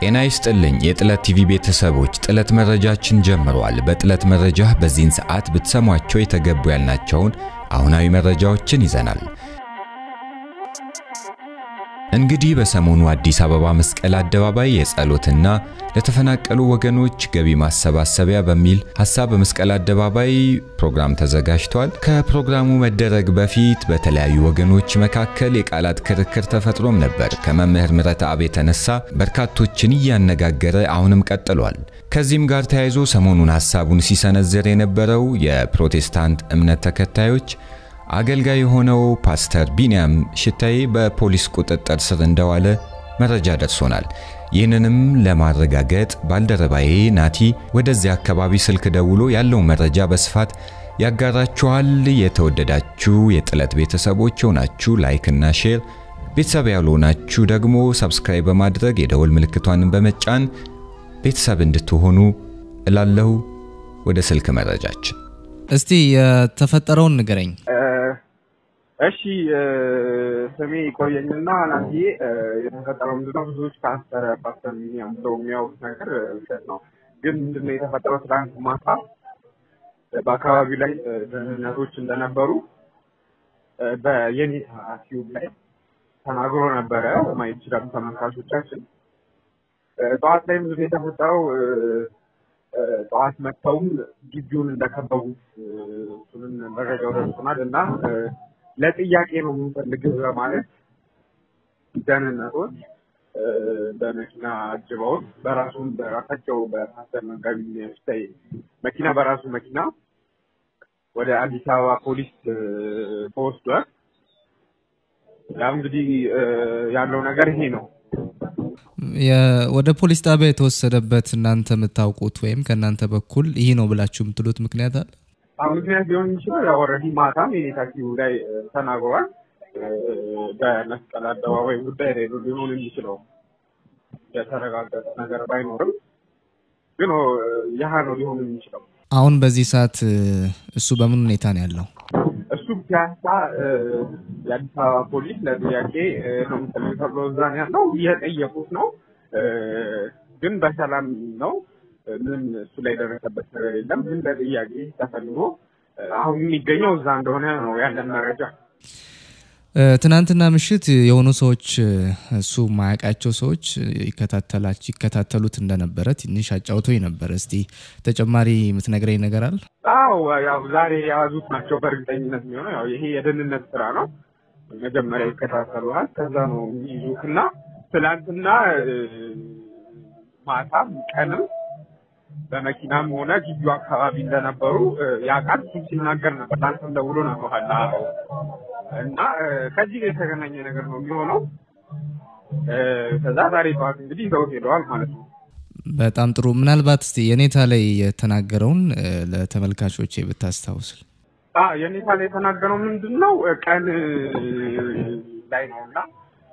ጤና ይስጥልኝ የጥለት ቲቪ ቤተሰቦች፣ ጥለት መረጃችን ጀምሯል። በጥለት መረጃ በዚህን ሰዓት ብትሰሟቸው የተገቡ ያልናቸውን አሁናዊ መረጃዎችን ይዘናል። እንግዲህ በሰሞኑ አዲስ አበባ መስቀል አደባባይ የጸሎትና ለተፈናቀሉ ወገኖች ገቢ ማሰባሰቢያ በሚል ሀሳብ በመስቀል አደባባይ ፕሮግራም ተዘጋጅቷል። ከፕሮግራሙ መደረግ በፊት በተለያዩ ወገኖች መካከል የቃላት ክርክር ተፈጥሮም ነበር። ከመምህር ምህረት አብ የተነሳ በርካቶችን እያነጋገረ አሁንም ቀጥሏል። ከዚህም ጋር ተያይዞ ሰሞኑን ሀሳቡን ሲሰነዝር የነበረው የፕሮቴስታንት እምነት ተከታዮች አገልጋይ የሆነው ፓስተር ቢንያም ሽታዬ በፖሊስ ቁጥጥር ስር እንደዋለ መረጃ ደርሶናል። ይህንንም ለማረጋገጥ ባልደረባዬ ናቲ ወደዚያ አካባቢ ስልክ ደውሎ ያለውን መረጃ በስፋት ያጋራችኋል። የተወደዳችሁ የጥለት ቤተሰቦች የሆናችሁ ላይክ እና ሼር፣ ቤተሰብ ያልሆናችሁ ደግሞ ሰብስክራይብ በማድረግ የደወል ምልክቷን በመጫን ቤተሰብ እንድትሆኑ እላለሁ። ወደ ስልክ መረጃችን እስቲ የተፈጠረውን ንገረኝ። እሺ ስሜ ቆየኝና ናትዬ የተፈጠረው ምንድነው? ብዙዎች ፓስተር ፓስተር ሚኒያም ሰው የሚያወሩት ነገር ውሸት ነው። ግን ምንድነው የተፈጠረው? ትናንት ማታ በአካባቢው ላይ ደህንነቶች እንደነበሩ በየኔታ ቲዩብ ላይ ተናግሮ ነበረ። ማየት ይችላሉ ተመልካቾቻችን። ጠዋት ላይ ምንድነው የተፈጠረው? ጠዋት መጥተውም ግቢውን እንደከበቡት እሱንም መረጃው ደርሶናል እና ለጥያቄ ነው የምንፈልግህ በማለት ደህንነቶች በመኪና አጅበውት በራሱም በራሳቸው በፓስተር መጋቢ ሽታይ መኪና በራሱ መኪና ወደ አዲስ አበባ ፖሊስ ተወስዷል። ያው እንግዲህ ያለው ነገር ይሄ ነው። ወደ ፖሊስ ጣቢያ የተወሰደበት እናንተ የምታውቁት ወይም ከእናንተ በኩል ይህ ነው ብላችሁ የምትሉት ምክንያት አለ? አሁን ምክንያት ሊሆን የሚችለው ያው ኦልሬዲ ማታም የኔታኪው ላይ ተናግሯል። በመስቀል አደባባይ ጉዳይ ላይ ነው ሊሆን የሚችለው የተረጋገጠ ነገር ባይኖርም ግን ያህ ነው ሊሆን የሚችለው። አሁን በዚህ ሰዓት እሱ በምን ሁኔታ ነው ያለው? እሱ ፒያሳ የአዲስ አበባ ፖሊስ ለጥያቄ ነው የምፈልግ ተብሎ እዛ ነው ያለው። እየጠየቁት ነው ግን በሰላም ነው። ምንም እሱ ላይ ደረሰበት ነገር የለም። ግን ለጥያቄ ተፈልጎ አሁን የሚገኘው እዛ እንደሆነ ነው ያለን መረጃ። ትናንትና ምሽት የሆኑ ሰዎች እሱ ማያውቃቸው ሰዎች ይከታተሉት እንደነበረ ትንሽ አጫውቶኝ ነበር። እስቲ ተጨማሪ የምትነግረኝ ነገር አለ? አዎ ያው ዛሬ የያዙት ናቸው በእርግጠኝነት የሚሆነው ያው ይሄ የደህንነት ስራ ነው። መጀመሪያ ይከታተሉሃል፣ ከዛ ነው የሚይዙት እና ትላንትና ማታም ቀንም በመኪናም ሆነ ግቢው አካባቢ እንደነበሩ ያውቃል። እሱም ሲናገር ነበር። ለአንተም ደውሎ ነግሮሃል እና ከዚህ ጋር የተገናኘ ነገር ነው የሚሆነው። ከዛ ዛሬ ጠዋት እንግዲህ ይዘውት ሄደዋል ማለት ነው። በጣም ጥሩ። ምናልባት እስቲ የኔታ ላይ የተናገረውን ለተመልካቾች ብታስታውስል። የኔታ ላይ የተናገረው ምንድን ነው? ቀን ላይ ነው እና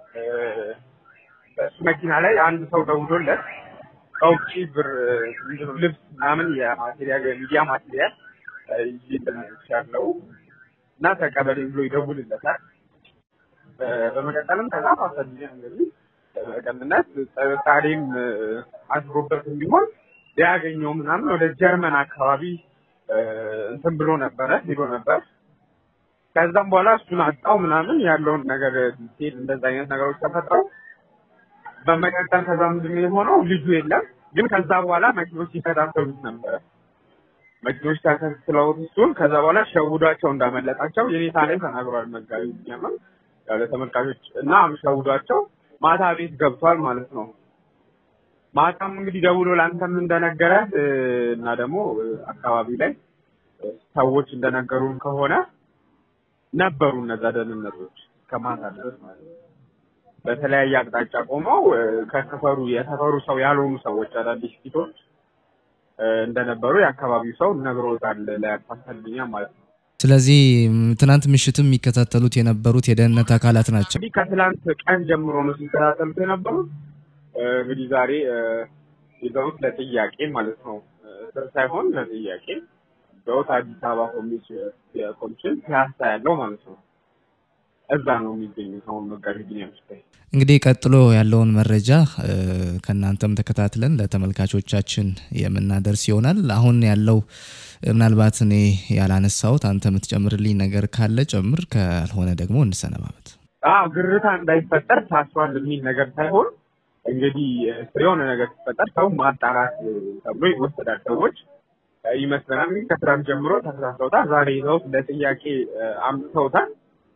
በእሱ መኪና ላይ አንድ ሰው ደውሎለት ከውጭ ብር ልብስ ምናምን የማቴሪያል የሚዲያ ማቴሪያል ያለው እና ተቀበል ብሎ ይደውልለታል። በመቀጠልም ከዛ ማሰልኛ እንግዲህ በቀንነት ጥርጣሬም አድሮበትም ቢሆን ሊያገኘው ምናምን ወደ ጀርመን አካባቢ እንትን ብሎ ነበረ ሄዶ ነበር። ከዛም በኋላ እሱን አጣው ምናምን ያለውን ነገር ሲል እንደዛ አይነት ነገሮች ተፈጥረው በመቀጠል ከዛ ምንድን ነው የሆነው? ልጁ የለም። ግን ከዛ በኋላ መኪኖች ሲከታተሉት ነበረ። መኪኖች ተከትለውት እሱን ከዛ በኋላ ሸውዷቸው እንዳመለጣቸው የኔታ ላይ ተናግሯል። መጋቢ ያመም ያለ ተመልካቾች እና ሸውዷቸው ማታ ቤት ገብቷል ማለት ነው። ማታም እንግዲህ ደውሎ ለአንተም እንደነገረ እና ደግሞ አካባቢ ላይ ሰዎች እንደነገሩን ከሆነ ነበሩ እነዛ ደህንነቶች ከማታ ድረስ ማለት ነው በተለያየ አቅጣጫ ቆመው ከሰፈሩ የሰፈሩ ሰው ያልሆኑ ሰዎች አዳዲስ ፊቶች እንደነበሩ የአካባቢው ሰው ነግሮታል ለፓስተርኛ ማለት ነው። ስለዚህ ትናንት ምሽትም የሚከታተሉት የነበሩት የደህንነት አካላት ናቸው። እንግዲህ ከትላንት ቀን ጀምሮ ነው ሲከታተሉት የነበሩት። እንግዲህ ዛሬ ይዘውት ለጥያቄ ማለት ነው ስር ሳይሆን ለጥያቄ ይዘውት አዲስ አበባ ኮሚሽን ፒያሳ ያለው ማለት ነው እዛ ነው የሚገኙት አሁን መጋቢ ቢኒያም ሽታይ። እንግዲህ ቀጥሎ ያለውን መረጃ ከእናንተም ተከታትለን ለተመልካቾቻችን የምናደርስ ይሆናል። አሁን ያለው ምናልባት እኔ ያላነሳሁት አንተ የምትጨምርልኝ ነገር ካለ ጨምር፣ ካልሆነ ደግሞ እንሰነባበት። አዎ ግርታ እንዳይፈጠር ታስሯል የሚል ነገር ሳይሆን እንግዲህ የሆነ ነገር ሲፈጠር ሰው ማጣራት ተብሎ ይወሰዳል። ሰዎች ይመስለናል ከትናንት ጀምሮ ተከታትለውታል። ዛሬ ይዘውት ለጥያቄ አምጥተውታል።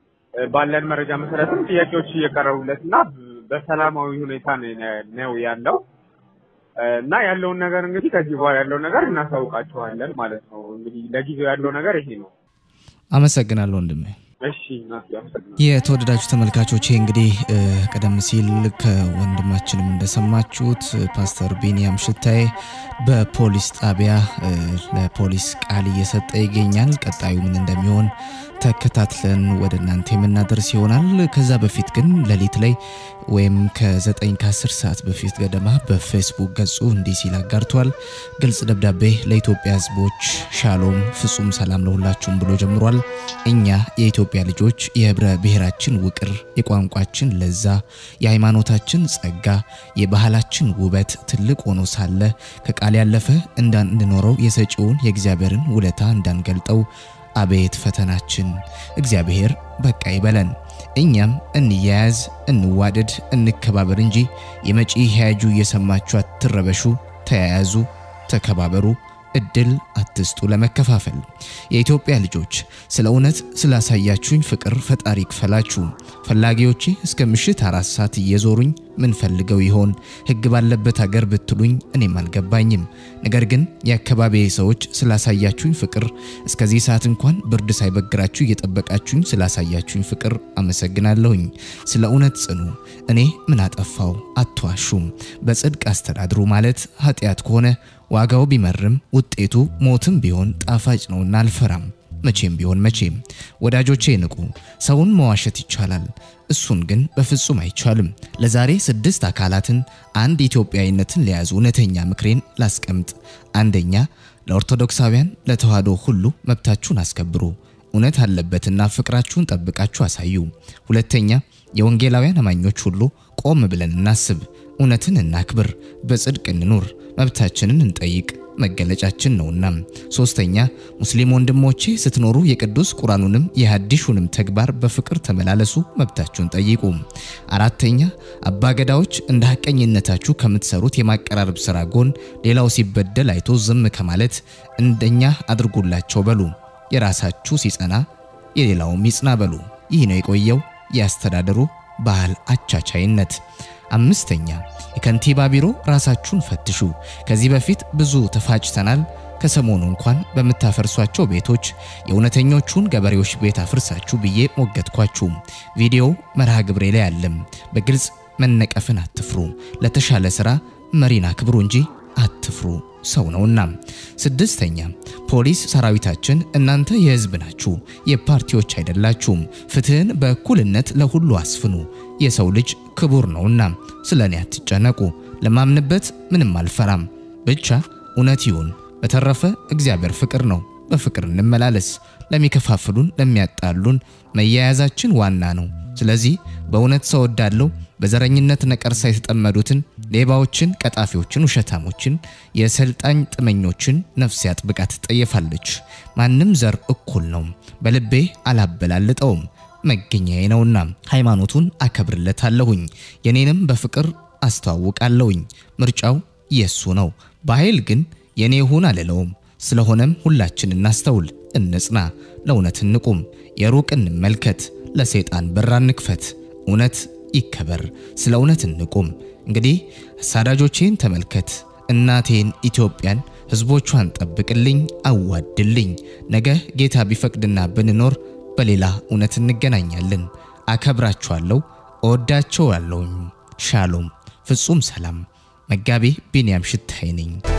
ባለን መረጃ መሰረትም ጥያቄዎች እየቀረቡለት እና በሰላማዊ ሁኔታ ነው ያለው እና ያለውን ነገር እንግዲህ ከዚህ በኋላ ያለውን ነገር እናሳውቃችኋለን ማለት ነው። እንግዲህ ለጊዜው ያለው ነገር ይሄ ነው። አመሰግናለሁ ወንድሜ። እሺ አመሰግናለሁ። የተወደዳችሁ ተመልካቾቼ እንግዲህ ቀደም ሲል ከወንድማችንም እንደሰማችሁት ፓስተር ቢኒያም ሽታዬ በፖሊስ ጣቢያ ለፖሊስ ቃል እየሰጠ ይገኛል። ቀጣዩ ምን እንደሚሆን ተከታትለን ወደ እናንተ የምናደርስ ይሆናል። ከዛ በፊት ግን ሌሊት ላይ ወይም ከ9 ከ10 ሰዓት በፊት ገደማ በፌስቡክ ገጹ እንዲህ ሲል አጋርቷል። ግልጽ ደብዳቤ ለኢትዮጵያ ሕዝቦች ሻሎም፣ ፍጹም ሰላም ለሁላችሁም ብሎ ጀምሯል። እኛ የኢትዮጵያ ልጆች የህብረ ብሔራችን ውቅር፣ የቋንቋችን ለዛ፣ የሃይማኖታችን ጸጋ፣ የባህላችን ውበት ትልቅ ሆኖ ሳለ ከቃል ያለፈ እንዳንኖረው የሰጪውን የእግዚአብሔርን ውለታ እንዳንገልጠው አቤት ፈተናችን! እግዚአብሔር በቃ ይበለን። እኛም እንያያዝ፣ እንዋደድ፣ እንከባበር እንጂ የመጪ ሕያጁ እየሰማችሁ አትረበሹ። ተያያዙ፣ ተከባበሩ፣ እድል አትስጡ ለመከፋፈል። የኢትዮጵያ ልጆች ስለ እውነት ስላሳያችሁኝ ፍቅር ፈጣሪ ክፈላችሁ። ፈላጊዎቼ እስከ ምሽት አራት ሰዓት እየዞሩኝ ምን ፈልገው ይሆን? ሕግ ባለበት አገር ብትሉኝ እኔም አልገባኝም። ነገር ግን የአካባቢ ሰዎች ስላሳያችሁኝ ፍቅር እስከዚህ ሰዓት እንኳን ብርድ ሳይበግራችሁ እየጠበቃችሁኝ ስላሳያችሁኝ ፍቅር አመሰግናለሁኝ። ስለ እውነት ጽኑ። እኔ ምን አጠፋው? አትዋሹም። በጽድቅ አስተዳድሩ ማለት ኃጢአት ከሆነ ዋጋው ቢመርም ውጤቱ ሞትም ቢሆን ጣፋጭ ነውና አልፈራም። መቼም ቢሆን መቼም ወዳጆቼ ንቁ። ሰውን መዋሸት ይቻላል፣ እሱን ግን በፍጹም አይቻልም። ለዛሬ ስድስት አካላትን አንድ ኢትዮጵያዊነትን ለያዙ እውነተኛ ምክሬን ላስቀምጥ። አንደኛ፣ ለኦርቶዶክሳውያን ለተዋህዶ ሁሉ መብታችሁን አስከብሩ። እውነት አለበትና ፍቅራችሁን ጠብቃችሁ አሳዩ። ሁለተኛ፣ የወንጌላውያን አማኞች ሁሉ ቆም ብለን እናስብ፣ እውነትን እናክብር፣ በጽድቅ እንኑር፣ መብታችንን እንጠይቅ መገለጫችን ነውና። ሶስተኛ ሙስሊም ወንድሞቼ ስትኖሩ የቅዱስ ቁርአኑንም የሐዲሹንም ተግባር በፍቅር ተመላለሱ፣ መብታችሁን ጠይቁ። አራተኛ አባገዳዎች እንደ ሐቀኝነታችሁ ከምትሰሩት የማቀራረብ ስራ ጎን ሌላው ሲበደል አይቶ ዝም ከማለት እንደኛ አድርጉላቸው በሉ። የራሳችሁ ሲጸና የሌላውም ይጽና በሉ። ይህ ነው የቆየው የአስተዳደሩ ባህል አቻቻይነት። አምስተኛ የከንቲባ ቢሮ ራሳችሁን ፈትሹ። ከዚህ በፊት ብዙ ተፋጭተናል። ከሰሞኑ እንኳን በምታፈርሷቸው ቤቶች የእውነተኞቹን ገበሬዎች ቤት አፍርሳችሁ ብዬ ሞገትኳችሁ። ቪዲዮው መርሃ ግብሬ ላይ አለም። በግልጽ መነቀፍን አትፍሩ። ለተሻለ ስራ መሪን አክብሩ እንጂ አትፍሩ፣ ሰው ነውና። ስድስተኛ ፖሊስ ሰራዊታችን እናንተ የህዝብ ናችሁ፣ የፓርቲዎች አይደላችሁም። ፍትህን በእኩልነት ለሁሉ አስፍኑ። የሰው ልጅ ክቡር ነውና ስለ እኔ አትጨነቁ። ለማምንበት ምንም አልፈራም፣ ብቻ እውነት ይሁን። በተረፈ እግዚአብሔር ፍቅር ነው፣ በፍቅር እንመላለስ። ለሚከፋፍሉን፣ ለሚያጣሉን መያያዛችን ዋና ነው። ስለዚህ በእውነት ሰው ወዳለው በዘረኝነት ነቀርሳ የተጠመዱትን ሌባዎችን፣ ቀጣፊዎችን፣ ውሸታሞችን፣ የሰልጣኝ ጥመኞችን ነፍሴ አጥብቃ ትጠየፋለች። ማንም ዘር እኩል ነው፣ በልቤ አላበላልጠውም መገኛዬ ነውና ሃይማኖቱን አከብርለታለሁኝ፣ የኔንም በፍቅር አስተዋውቃለሁኝ። ምርጫው የሱ ነው፣ በኃይል ግን የኔ ይሁን አልለውም። ስለሆነም ሁላችን እናስተውል፣ እንጽና፣ ለእውነት እንቁም፣ የሩቅ እንመልከት፣ ለሰይጣን በር አንክፈት፣ እውነት ይከበር፣ ስለ እውነት እንቁም። እንግዲህ አሳዳጆቼን ተመልከት፣ እናቴን ኢትዮጵያን ሕዝቦቿን ጠብቅልኝ፣ አዋድልኝ። ነገ ጌታ ቢፈቅድና ብንኖር በሌላ እውነት እንገናኛለን። አከብራችኋለሁ፣ እወዳቸዋለሁኝ። ሻሎም፣ ፍጹም ሰላም። መጋቤ ቢንያም ሽታይ ነኝ።